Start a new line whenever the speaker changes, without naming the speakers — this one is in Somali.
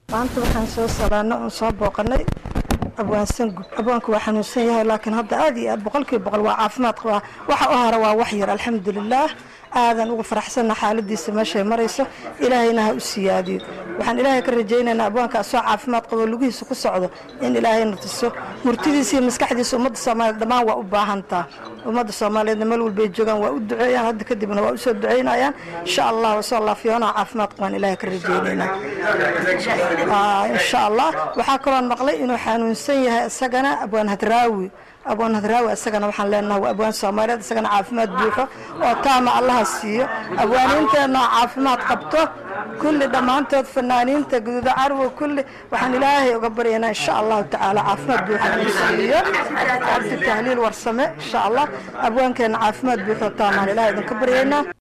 maanta waxaan soo salaano oon soo booqanay abwaansan gub abwaanku waa xanuunsan yahay laakiin hadda aad iyo aad boqolkiiba boqol waa caafimaad qabaa waxa u hara waa wax yar alxamdulilaah aadan uga faraxsanna xaaladiisa meeshay marayso ilaahayna ha u siyaadiyo waxaan ilaahay ka rajaynaynaa abwaanka asoo caafimaad qabo lugihiisa ku socdo in ilaahayna tuso murtidiisa iyo maskaxdiisa ummadda soomaaliyeed dhammaan waa u baahantaa ummadda soomaaliyeedna meel walbay joogaan waa u duceeyaan hadda kadibna waa usoo duceynayaan insha allah wasoo laafiyoonaha caafimaad qabaan ilaahay ka rajaynaynaa insha allah waxaa kaloon maqlay inuu xanuunsan yahay isagana abwaan hadraawi abwaan hadraawi isagana waxaan leenahay waa abwaan soomaaliyeed isagana caafimaad buuxo oo taama allaha siiyo abwaaniinteenna oo caafimaad qabto kulli dhammaantood fanaaniinta guduuda carwo kulli waxaan ilaahay uga baryaynaa insha allahu tacaala caafimaad buuxo inuu siiyo cabdi tahliil warsame insha allah abwaankeenna caafimaad buuxo taamaan ilaahay idinka baryaynaa